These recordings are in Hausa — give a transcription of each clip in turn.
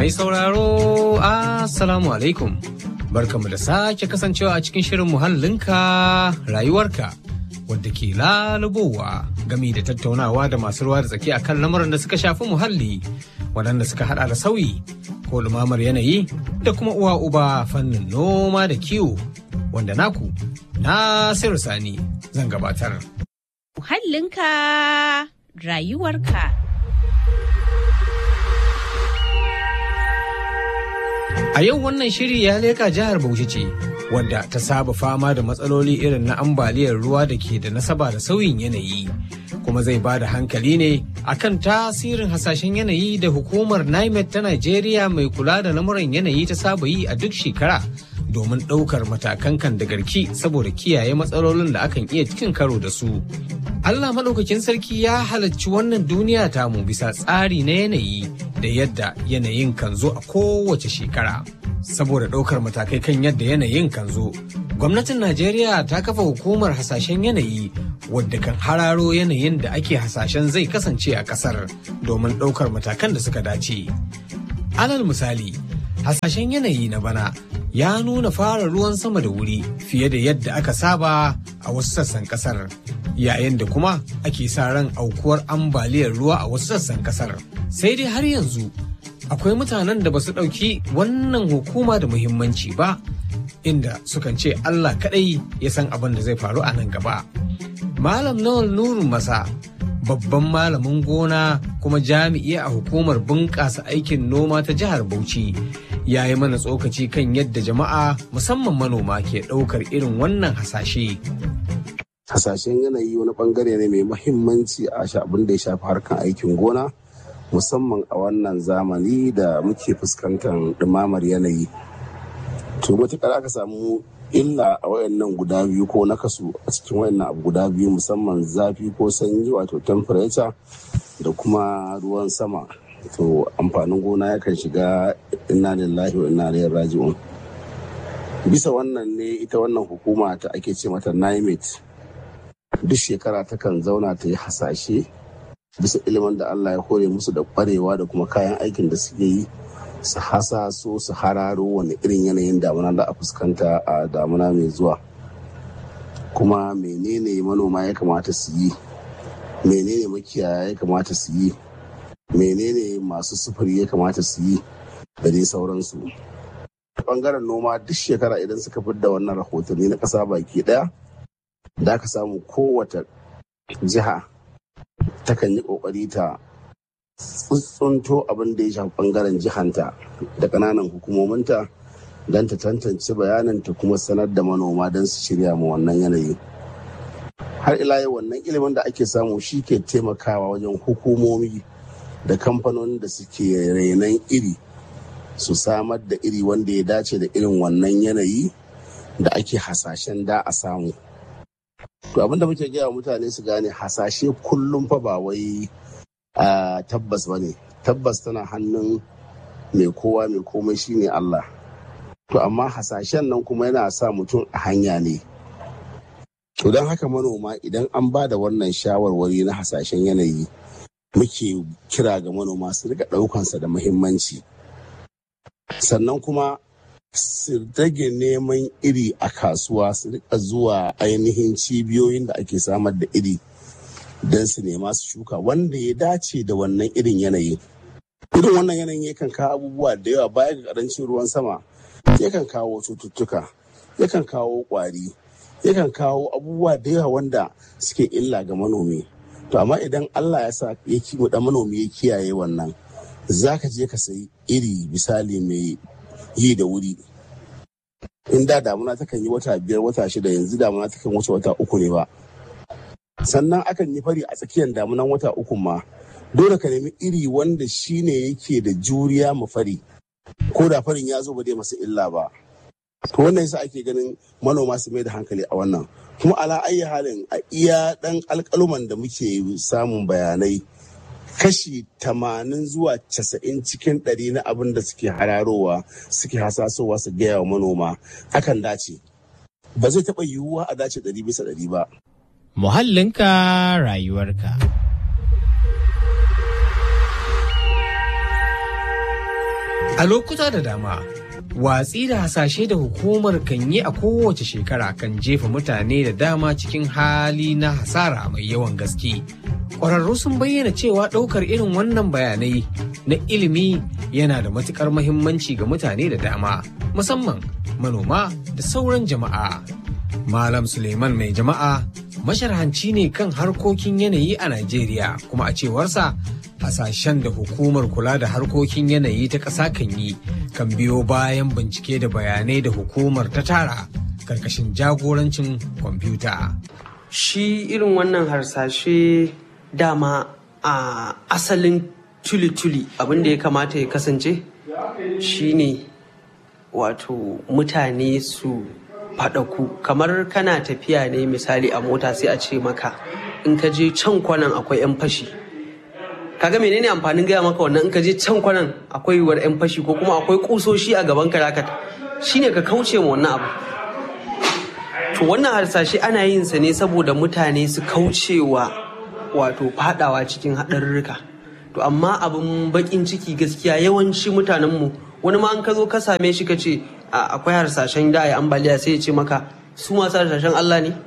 Mai sauraro, Assalamu alaikum. Barkamu da sake kasancewa a cikin shirin muhallinka rayuwarka wadda ke lalubowa gami da tattaunawa da masu ruwa da tsaki akan lamuran da suka shafi muhalli waɗanda suka hada da sauyi ko lumamar yanayi da kuma uwa uba fannin noma da kiwo wanda naku Nasiru Sani zan gabatar. Muhallinka rayuwarka. A yau wannan shiri ya leka jihar Bauchi ce, wadda ta saba fama da matsaloli irin na ambaliyar ruwa da ke da nasaba da sauyin yanayi. Kuma zai ba da hankali ne akan tasirin hasashen yanayi da hukumar NIMET ta Najeriya mai kula da lamuran yanayi ta saba yi a duk shekara domin ɗaukar matakan kan da garki saboda kiyaye matsalolin da akan iya cikin karo da su. Allah maɗaukakin sarki ya halarci wannan duniya tamu bisa tsari na yanayi da yadda yanayin kan zo a kowace shekara. Saboda ɗaukar matakai kan yadda yanayin kan zo, gwamnatin Najeriya ta kafa hukumar hasashen yanayi wadda kan hararo yanayin da ake hasashen zai kasance a ƙasar domin ɗaukar matakan da suka dace. Alal misali, hasashen yanayi na bana ya nuna fara ruwan sama da wuri fiye da yadda aka saba a wasu sassan kasar yayin da kuma ake sa ran aukuwar ambaliyar ruwa a wasu sassan kasar sai dai har yanzu akwai mutanen da ba su ɗauki wannan hukuma da muhimmanci ba inda sukan ce allah kaɗai ya san abin da zai faru a nan gaba malam nawal nurun masa babban malamin gona kuma jami'i a hukumar bunƙasa aikin noma ta jihar Bauchi ya yi mana tsokaci kan yadda jama'a musamman manoma ke ɗaukar irin wannan hasashe. Hasashen yanayi wani bangare ne mai mahimmanci a abin da ya shafi harkan aikin gona musamman a wannan zamani da muke fuskantar ɗumamar yanayi. To matuƙar aka samu illa a wayannan guda biyu ko na kasu a cikin wayannan abu guda biyu musamman zafi ko sanyi wato temperature da kuma ruwan sama to amfanin gona yakan shiga inna lillahi wa inna ilaihi raji'un bisa wannan ne ita wannan hukuma ta ake ce mata NIMET duk shekara takan zauna ta yi hasashe bisa ilimin da Allah ya hore musu da kwarewa da kuma kayan aikin da suke yi su hasaso su hararo wani irin yanayin damuna da a fuskanta a damuna mai zuwa kuma menene manoma ya kamata su yi menene makiyaya ya kamata su yi menene masu sufuri ya kamata su yi da dai sauransu bangaren noma duk shekara idan suka da wannan rahotanni na ƙasa baki ɗaya da aka samu kowace jiha takan yi ƙoƙari ta tsuntsunto abin da ya shafi bangaren jihanta da kananan hukumominta don ta tantance bayananta kuma sanar da manoma don su shirya ma wannan yanayi har ila yau wannan ilimin da ake samu shi ke taimakawa wajen hukumomi da kamfanonin da suke renon iri su samar da iri wanda ya dace da irin wannan yanayi da ake hasashen da a samu to abinda muke gaya mutane su gane hasashe kullum fa ba wai Uh, tabbas ba ne tabbas tana hannun mai kowa mai komai shine Allah to amma hasashen nan kuma yana sa mutum a hanya ne to don haka manoma idan an ba da wannan shawarwari na hasashen yanayi muke kira ga manoma su rika ɗaukansa da muhimmanci sannan kuma su rage neman iri a kasuwa su rika zuwa ainihin cibiyoyin da ake samar da iri don su nema su shuka wanda ya dace da wannan irin yanayi. Irin wannan yanayin yakan kawo abubuwa da yawa baya ga karancin ruwan sama, yakan kawo cututtuka, yakan kawo kwari, yakan kawo abubuwa da yawa wanda suke illa ga manomi. To amma idan Allah ya sa ya kiwo da manomi ya kiyaye wannan, za ka je ka sayi iri misali mai yi da wuri. In da damuna takan yi wata biyar wata shida yanzu damuna takan wuce wata uku ne ba. sannan akan yi fari a tsakiyar damunan wata uku ma dole ka nemi iri wanda shine yake da juriya ma fari ko da farin ya zo ba dai masa illa ba to wannan yasa ake ganin manoma su mai da hankali a wannan kuma ala ayi halin a iya dan alkaluman da muke samun bayanai kashi tamanin zuwa casa'in cikin ɗari na abin da suke hararowa suke hasasowa su gaya wa manoma akan dace ba zai taɓa yiwuwa a dace ɗari bisa ɗari ba Muhallinka rayuwarka. A lokuta da dama, watsi da hasashe da hukumar kan yi a kowace shekara kan jefa mutane da dama cikin hali na hasara mai yawan gaske. Ƙwararru sun bayyana cewa ɗaukar irin wannan bayanai na ilimi yana da matuƙar mahimmanci ga mutane da dama, musamman manoma da sauran jama'a. Malam Suleiman mai jama'a masharhanci ne kan harkokin yanayi a Najeriya kuma a cewarsa hasashen da hukumar kula da harkokin yanayi ta ƙasa kan yi kan biyo bayan bincike da bayanai da hukumar ta tara karkashin jagorancin kwamfuta. Shi irin wannan harsashe dama a asalin tuli-tuli abinda ya kamata ya kasance shine wato mutane su faɗaku kamar kana tafiya ne misali a mota sai a ce maka in ka je can kwanan akwai 'yan fashi kaga menene amfanin gaya maka wannan in ka je can kwanan akwai yiwuwar 'yan fashi ko kuma akwai kusoshi a gaban ka shine ka kauce ma wannan abu to wannan harsashe ana yin sa ne saboda mutane su kaucewa wato fadawa cikin haɗarurruka to amma abin bakin ciki gaskiya yawanci mutanenmu wani ma an ka zo ka same shi ka ce akwai harsashen da ya ambaliya sai ya ce maka su masu harsashen Allah ne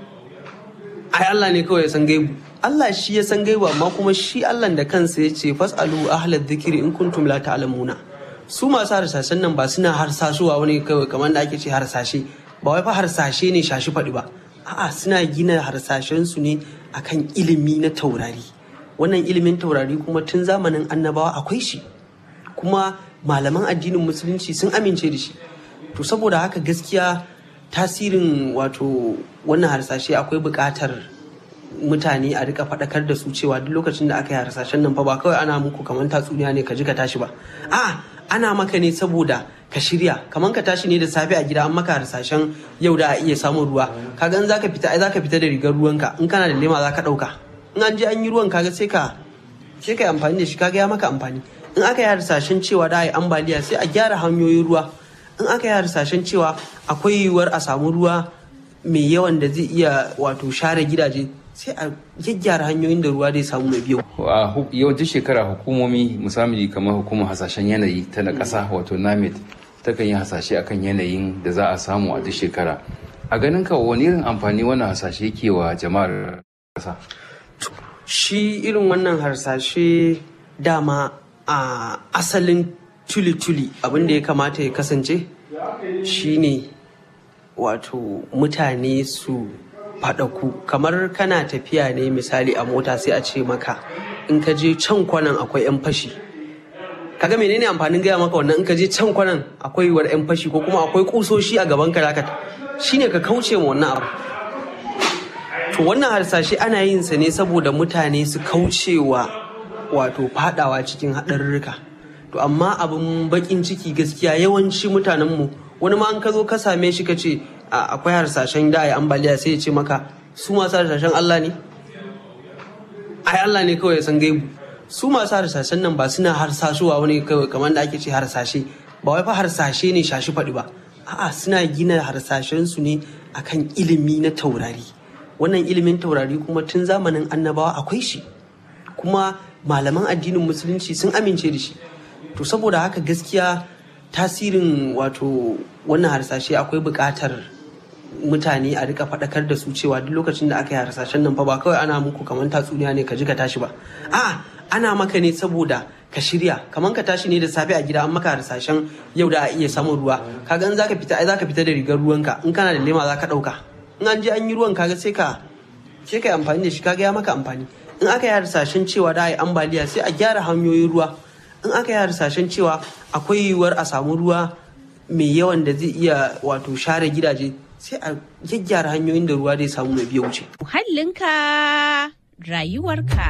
ai Allah ne kawai ya san gaibu Allah shi ya san gaibu amma kuma shi Allah da kansa ya ce fasalu ahlal dhikri in kuntum la ta'lamuna su masu harsashen nan ba suna harsashuwa wani kawai kamar da ake ce harsashe ba wai fa harsashe ne shashi faɗi ba a'a suna gina harsashen su ne akan ilimi na taurari wannan ilimin taurari kuma tun zamanin annabawa akwai shi kuma malaman addinin musulunci sun amince da shi to saboda haka gaskiya tasirin wato wannan harsashe akwai buƙatar mutane a rika faɗakar da su cewa duk lokacin da aka yi harsashen nan fa ba kawai ana muku kamar tatsuniya ne ka ji ka tashi ba a ana maka ne saboda ka shirya kamar ka tashi ne da safe a gida an maka harsashen yau da a iya samun ruwa kaga in zaka fita ai zaka fita da rigar ruwanka in kana da lema zaka ɗauka in an je an yi ruwan kaga sai ka sai ka yi amfani da shi kaga ya maka amfani in aka yi harsashen cewa da a yi ambaliya sai a gyara hanyoyin ruwa in aka yi harsashen cewa akwai yiwuwar a samu ruwa mai yawan da zai iya wato share gidaje sai a gyaggyara hanyoyin da ruwa zai samu mai biyu. a yawancin shekara hukumomi musamman kamar hukumar hasashen yanayi ta na ƙasa wato namet takan yi hasashe akan yanayin da za a samu a duk shekara a ganin ka wani irin amfani wannan hasashe ke wa jama'ar ƙasa shi irin wannan harsashe dama a asalin tuli-tuli abin da ya kamata ya kasance shine wato mutane su faɗaku kamar kana tafiya ne misali a mota sai a ce maka in ka je can kwanan akwai 'yan fashi kaga menene amfanin gaya maka wannan in ka je can kwanan akwai yiwuwar 'yan fashi ko kuma akwai kusoshi a gaban ka shine ka kauce ma wannan abu to wannan harsashe ana yin sa ne saboda mutane su kaucewa wato fadawa cikin haɗarurruka to amma abin bakin ciki gaskiya yawanci mutanenmu wani ma an ka zo ka same shi ka ce akwai harsashen da ya ambaliya sai ya ce maka su masu harsashen Allah ne ai Allah ne kawai ya san gaibu su masu harsashen nan ba suna harsashuwa wani kawai kamar da ake ce harsashe ba wai fa harsashe ne shashi faɗi ba a'a suna gina harsashen su ne akan ilimi na taurari wannan ilimin taurari kuma tun zamanin annabawa akwai shi kuma malaman addinin musulunci sun amince da shi to saboda haka gaskiya tasirin wato wannan harsashe akwai buƙatar mutane a rika faɗakar da su cewa duk lokacin da aka yi harsashen nan fa ba kawai ana muku kamar tatsuniya ne ka ji ka tashi ba a ana maka ne saboda ka shirya kamar ka tashi ne da safe a gida an maka harsashen yau da a iya samun ruwa kaga in zaka fita ai zaka fita da rigar ruwanka in kana da lema zaka ɗauka in an je an yi ruwan kaga sai ka sai ka yi amfani da shi kaga ya maka amfani in aka yi harsashen cewa da a yi ambaliya sai a gyara hanyoyin ruwa in aka yi harsashen cewa akwai yiwuwar a samu ruwa mai yawan da zai iya wato share gidaje sai a gyaggyara hanyoyin da ruwa zai samu mai biya wuce. Muhallinka rayuwarka.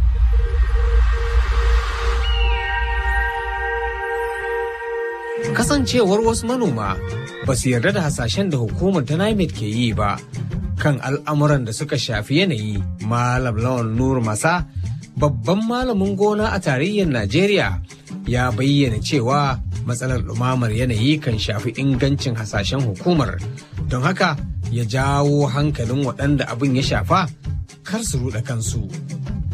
Kasancewar wasu manoma ba su yarda da hasashen da hukumar ta NIMET ke yi ba kan al'amuran da suka shafi yanayi Malam Lawan Nur Masa babban malamin gona a tarayyar Najeriya ya bayyana cewa matsalar ɗumamar yanayi kan shafi ingancin hasashen hukumar don haka ya jawo hankalin waɗanda abin ya shafa kar su ruɗa kansu.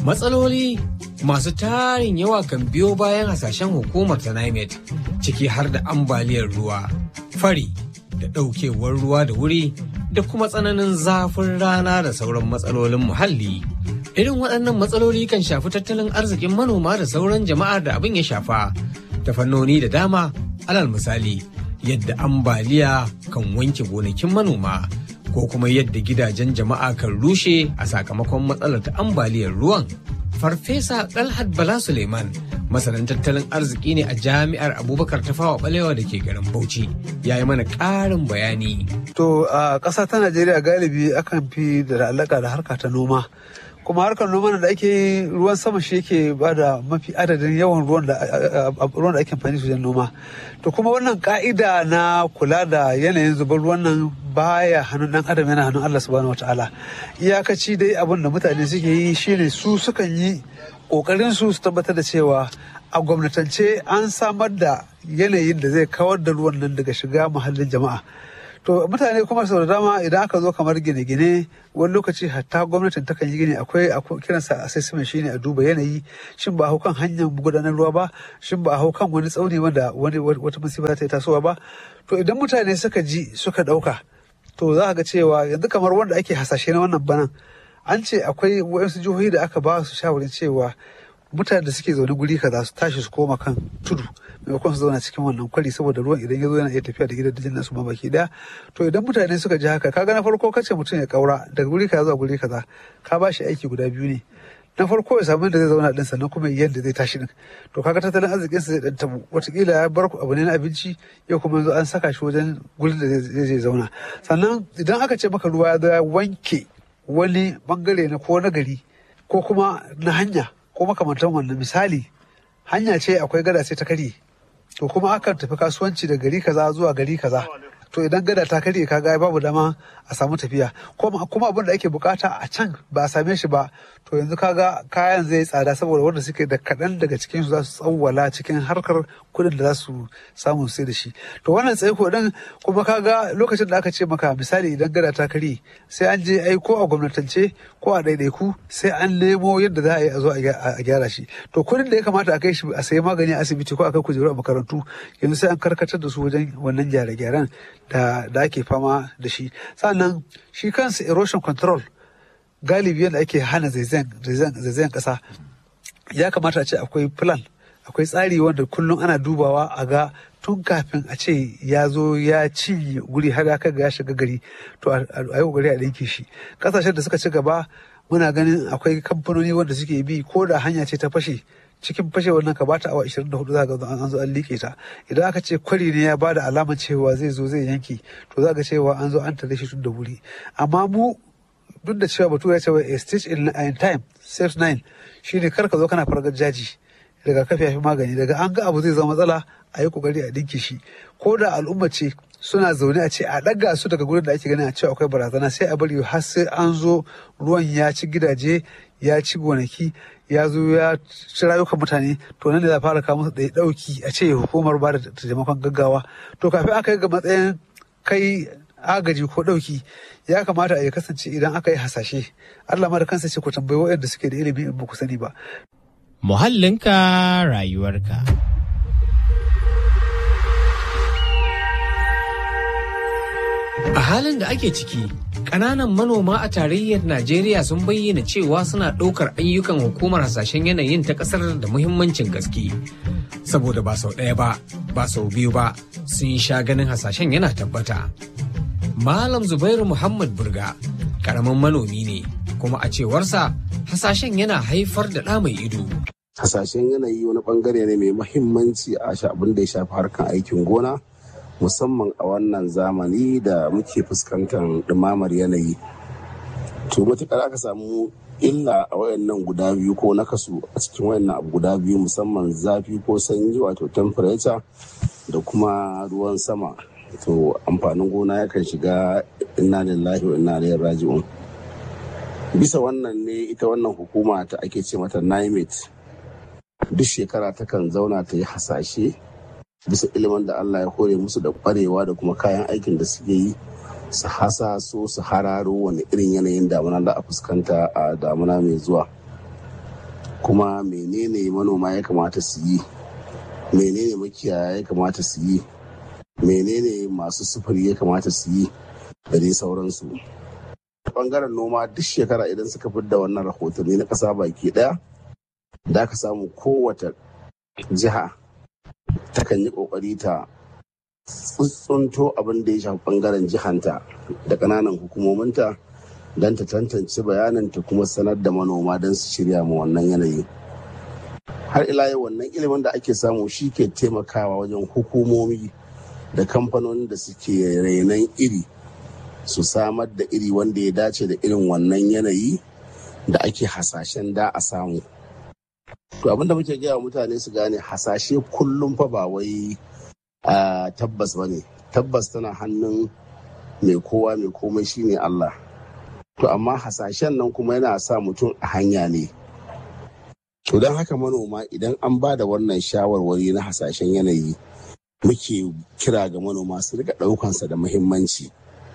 Matsaloli masu tarin yawa kan biyo bayan hasashen hukumar ta NIMET ciki har da ambaliyar ruwa, fari da ɗaukewar ruwa da wuri da kuma tsananin zafin rana da sauran matsalolin muhalli. Irin waɗannan matsaloli kan shafi tattalin arzikin manoma da sauran jama'ar da abin ya shafa ta fannoni da dama alal misali yadda ambaliya kan wanke gonakin manoma ko kuma yadda gidajen jama'a kan rushe a sakamakon matsalar ta ambaliyar ruwan. Farfesa Dalhat Bala Suleiman masanin tattalin arziki ne a jami'ar Abubakar Tafawa Balewa da ke garin Bauchi ya yi mana ƙarin bayani. To a ƙasa ta Najeriya galibi akan fi da alaƙa da harka ta noma. kuma harkar noma da ake yi ruwan sama shi yake ba da mafi adadin yawan ruwan da ruwan da ake amfani wajen noma to kuma wannan ka'ida na kula da yanayin zubar ruwan nan baya hannun dan adam yana hannun Allah subhanahu wataala iyakaci dai abin da mutane suke yi shine su sukan yi kokarin su su tabbatar da cewa a gwamnatance an samar da yanayin da zai kawar da ruwan nan daga shiga muhallin jama'a to mutane kuma sau da dama idan aka zo kamar gine-gine wani lokaci hatta gwamnatin takan yi gini akwai kiransa assessment shine a duba yanayi shin ba a hau kan hanyar gudanar ruwa ba shin ba a hau kan wani tsauni wanda wani wata musiba ta yi tasowa ba to idan mutane suka ji suka dauka to za ga cewa yanzu kamar wanda ake hasashe na wannan banan an ce akwai wayansu jihohi da aka ba su shawarin cewa mutane da suke zaune guri kaza su tashi su koma kan tudu maimakon su zauna cikin wannan kwari saboda ruwan idan ya zo yana iya tafiya da gidajen nasu ma baki daya to idan mutane suka ji haka kaga na farko kace mutum ya kaura daga guri kaza zuwa guri kaza ka ba shi aiki guda biyu ne na farko ya samu da zai zauna din sannan kuma yadda zai tashi din to kaga tattalin arzikin sa zai dan tabu watakila ya bar abu ne na abinci yau kuma yanzu an saka shi wajen gurin da zai zai zauna sannan idan aka ce maka ruwa ya zo ya wanke wani bangare na ko na gari ko kuma na hanya ko makamantan wannan misali hanya ce akwai gada sai ta karye to kuma akan tafi kasuwanci da gari kaza zuwa gari kaza to idan gada ta karye kaga babu dama a samu tafiya kuma abin da ake bukata a can ba a same shi ba to yanzu kaga kayan zai tsada saboda wanda suke da kaɗan daga cikin su za su tsawwala cikin harkar kuɗin da za su samu sai da shi to wannan tsaiko din kuma kaga lokacin da aka ce maka misali idan gada ta karye sai an je ai ko a gwamnatance ko a ɗaiɗaiku sai an nemo yadda za a yi a zo a gyara shi to kuɗin da ya kamata a kai shi a sayi magani a asibiti ko a kai kujeru a makarantu yanzu sai an karkatar da su wajen wannan gyare-gyaren da da ake fama da shi sannan shi kansa erosion control galibi yadda ake hana zaizayen kasa ya kamata a ce akwai plan akwai tsari wanda kullum ana dubawa a ga tun kafin a ce ya zo ya ci guri har ya kai ga ya shiga gari to a yi kokari a ɗinke shi ƙasashen da suka ci gaba muna ganin akwai kamfanoni wanda suke bi ko da hanya ce ta fashe cikin fashewar nan ka bata awa 24 za ga an zo an liƙe ta idan aka ce kwari ne ya bada alamar cewa zai zo zai yanki to za ga cewa an zo an tare shi tun da wuri amma mu duk da cewa batu ya ce a stitch in time saves nine shine kar ka zo kana fargar jaji daga kafi fi magani daga an ga abu zai zama matsala a yi kokari a dinke shi ko da al'umma ce suna zaune a ce a ɗaga su daga gurin da ake ganin a ce akwai barazana sai a bari har sai an zo ruwan ya ci gidaje ya ci gonaki ya zo ya ci rayukan mutane to nan da za fara kawo musu ɗaya ɗauki a ce hukumar ba da taimakon gaggawa to kafin aka yi ga matsayin kai agaji ko ɗauki ya kamata a ya kasance idan aka yi hasashe Allah ma da kansa ce ku tambayi waɗanda suke da ilimi in ba ku sani ba. Muhallinka rayuwarka. A halin da ake ciki, ƙananan manoma a tarayyar Najeriya sun bayyana cewa suna ɗaukar ayyukan hukumar hasashen yanayin ta ƙasar da muhimmancin gaske. Saboda ba sau ɗaya ba, ba sau biyu ba, sun sha ganin hasashen yana tabbata. Malam Zubairu Muhammad Burga, ƙaramin manomi ne, kuma a cewarsa hasashen yana haifar da ɗa mai ido. Hasashen yanayi wani bangare ne mai muhimmanci a abin da ya shafi harkar aikin gona. musamman a wannan zamani da muke fuskantar ɗumamar yanayi to matuƙar aka samu illa a wayannan guda biyu ko nakasu a cikin wayannan abu guda biyu musamman zafi ko sanyi wato temperature da kuma ruwan sama to amfanin gona yakan shiga inna lillahi wa inna ilaihi raji'un bisa wannan ne ita wannan hukuma ta ake ce mata NIMET duk shekara takan zauna ta yi hasashe bisa ilimin da Allah ya hore musu da kwarewa da kuma kayan aikin da suke yi su hasa so su hararo wani irin yanayin damuna da a fuskanta a damuna mai zuwa kuma menene manoma ya kamata su yi menene makiyaya ya kamata su yi menene masu sufuri ya kamata su yi da dai sauransu bangaren noma duk shekara idan suka da wannan rahotanni na ƙasa baki ɗaya da aka samu kowace jiha takan yi ƙoƙari ta tsuntsunto abin da ya shafi bangaren jihanta da ƙananan hukumominta don ta tantance bayanin ta kuma sanar da manoma don su shirya ma wannan yanayi har ila yau wannan ilimin da ake samu shi ke taimakawa wajen hukumomi da kamfanonin da suke renon iri su samar da iri wanda ya dace da irin wannan yanayi da ake hasashen da a samu to abinda muke gaya mutane su gane hasashe kullum fa ba wai a tabbas ba ne tabbas tana hannun mai kowa mai komai shine Allah to amma hasashen nan kuma yana sa mutum a hanya ne to don haka manoma idan an ba da wannan shawarwari na hasashen yanayi muke kira ga manoma su rika ɗaukansa da muhimmanci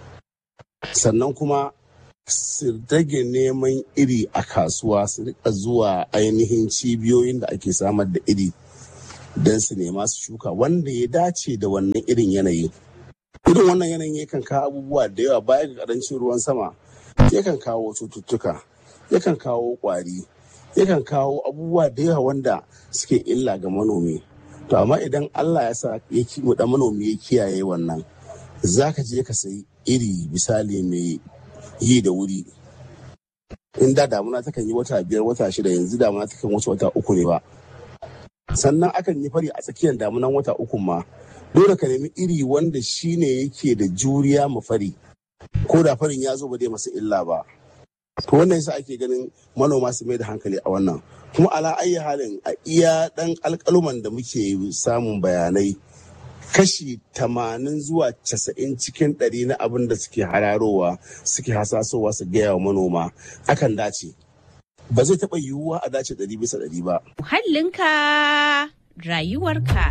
sannan kuma su rage neman iri a kasuwa su rika zuwa ainihin cibiyoyin da ake samar da iri don su nema su shuka wanda ya dace da wannan irin yanayi irin wannan yanayin yakan kawo abubuwa da yawa baya ga karancin ruwan sama yakan kawo cututtuka yakan kawo kwari yakan kawo abubuwa da yawa wanda suke illa ga manomi to amma idan allah ya sa ya da manomi ya kiyaye wannan za ka je ka sayi iri misali mai yi da wuri in da damuna takan yi wata biyar wata shida yanzu damuna takan wuce wata uku ne ba sannan akan yi fari a tsakiyar damunan wata uku ma dole ka nemi iri wanda shine yake da juriya ma fari ko da farin ya zo ba zai masa illa ba to wannan yasa ake ganin manoma su mai da hankali a wannan kuma ala ayi halin a iya dan alkaluman da muke samun bayanai kashi tamanin zuwa casa'in cikin ɗari na abin da suke hararowa suke hasasowa su gaya wa manoma akan dace ba zai taɓa yiwuwa a dace ɗari bisa ɗari ba. Muhallinka rayuwarka.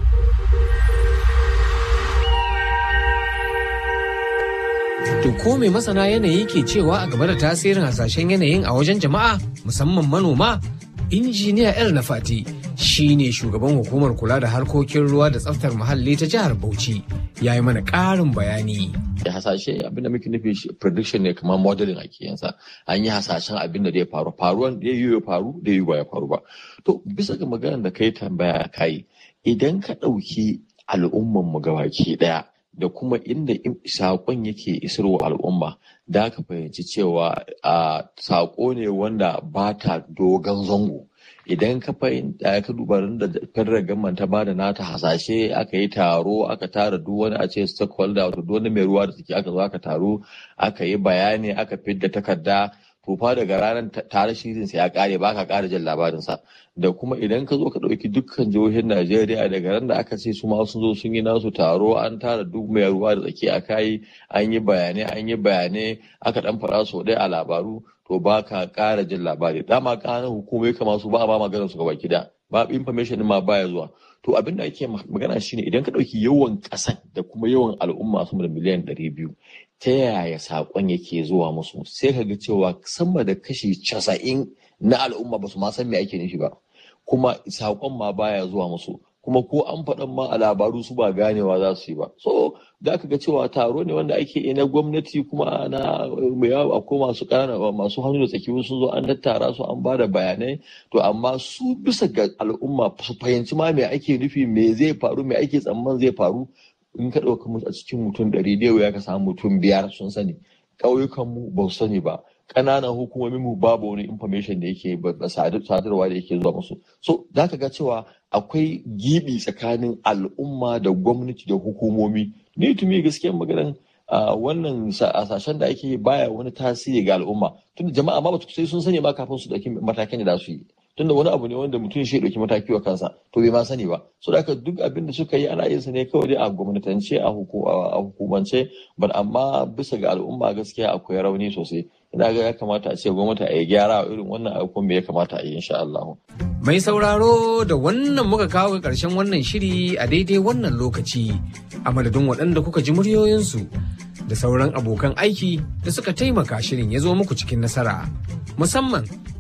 To ko mai masana yanayi ke cewa a game da tasirin hasashen yanayin a wajen jama'a musamman manoma? Injiniya El Nafati shi ne shugaban hukumar kula da harkokin ruwa da tsaftar muhalli ta jihar Bauchi ya yi mana ƙarin bayani. da hasashe abinda muke nufi shi prediction ne kamar modeling ake yansa an yi hasashen abin da zai faru faruwan da yi ya faru da yi ba ya faru ba to bisa ga maganar da kai tambaya kai idan ka ɗauki al'umman mu gabaki ɗaya da kuma inda saƙon yake isarwa al'umma da ka fahimci cewa a saƙo ne wanda ba ta dogon zango idan ka fahimta ka duba da federal government ta bada nata hasashe aka yi taro aka tara duk wani a ce stakeholder wato duk wani mai ruwa da take aka zo aka taro aka yi bayani aka fidda takarda to fa daga ranar tare shirin sa ya kare ba ka kara jin labarin sa da kuma idan ka zo ka dauki dukkan jihohin Najeriya daga ran da aka ce su ma sun zo sun yi nasu taro an tara duk mai ruwa da tsaki a kai an yi bayanai an yi bayanai aka dan fara so dai a labaru to ba ka ƙara jin labari dama ƙananan hukumai kamar su ba a ba maganar su gaba gida ba information ma baya zuwa to abin da ake magana shine idan ka ɗauki yawan ƙasan da kuma yawan al'umma sama da miliyan ɗari biyu ta yaya saƙon yake zuwa musu sai ka ga cewa sama da kashi casa'in na al'umma ba su ma san me ake nufi ba kuma saƙon ma baya zuwa musu kuma ko an faɗan ma a labaru su ba ganewa za su yi ba so da aka ga cewa taro ne wanda ake yi na gwamnati kuma na mai yawa akwai masu ƙanana masu hannu da tsaki sun zo an tattara su an bada bayanai to amma su bisa ga al'umma su fahimci ma me ake nufi me zai faru me ake tsamman zai faru in ka ɗauka a cikin mutum ɗari da ya ka samu mutum biyar sun sani ƙauyukanmu ba su sani ba ƙananan hukumomin mu babu wani information da yake sadarwa da yake zuwa musu so za ka ga cewa akwai gibi tsakanin al'umma da gwamnati da hukumomi ni tumi gaskiyar maganan wannan hasashen da ake baya wani tasiri ga al'umma tunda jama'a ma ba sai sun sani ma kafin su dauki matakin da za su yi tunda wani abu ne wanda mutum shi dauki mataki wa kansa to bai ma sani ba so da haka duk abin da suka yi ana yin sa ne kawai dai a gwamnatance a hukumance but amma bisa ga al'umma gaskiya akwai rauni sosai ina ga ya kamata a ce gwamnati a yi gyara irin wannan abubuwan me ya kamata a yi insha Allah. Mai sauraro da wannan muka kawo ga ƙarshen wannan shiri a daidai wannan lokaci a madadin waɗanda kuka ji muryoyinsu da sauran abokan aiki da suka taimaka shirin ya zo muku cikin nasara musamman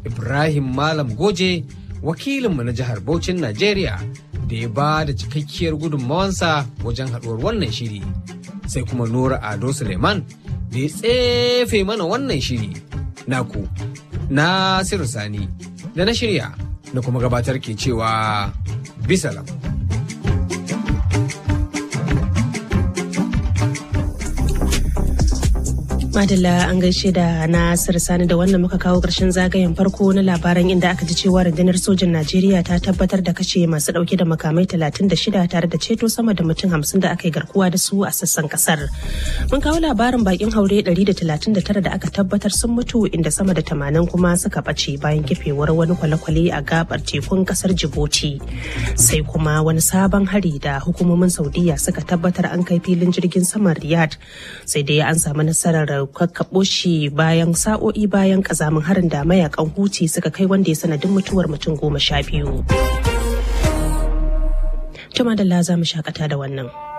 Ibrahim Malam Goje wakilinmu na jihar Bauchin Najeriya da ya ba da cikakkiyar gudunmawansa wajen haɗuwar wannan shiri. Sai kuma Nura Ado Suleiman da ya tsefe mana wannan shiri. Naku, Nasiru Sani, da na shirya, na kuma gabatar ke cewa bisalam. Madalla an gaishe da Nasir Sani da wannan muka kawo ƙarshen zagayen farko na labaran inda aka ji cewa rundunar sojin Najeriya ta tabbatar da kashe masu ɗauke da makamai 36 tare da ceto sama da mutum 50 da aka yi garkuwa da su a sassan kasar. Mun kawo labarin bakin haure 139 da aka tabbatar sun mutu inda sama da 80 kuma suka ɓace bayan kifewar wani kwale-kwale a gabar tekun kasar Djibouti. Sai kuma wani sabon hari da hukumomin Saudiya suka tabbatar an kai filin jirgin saman Riyadh sai dai an samu nasarar kakkaɓo shi bayan sa'o'i bayan kazamin harin da mayakan huti suka kai wanda ya sanadin mutuwar mutum goma sha biyu. Tuma da za mu shakata da wannan.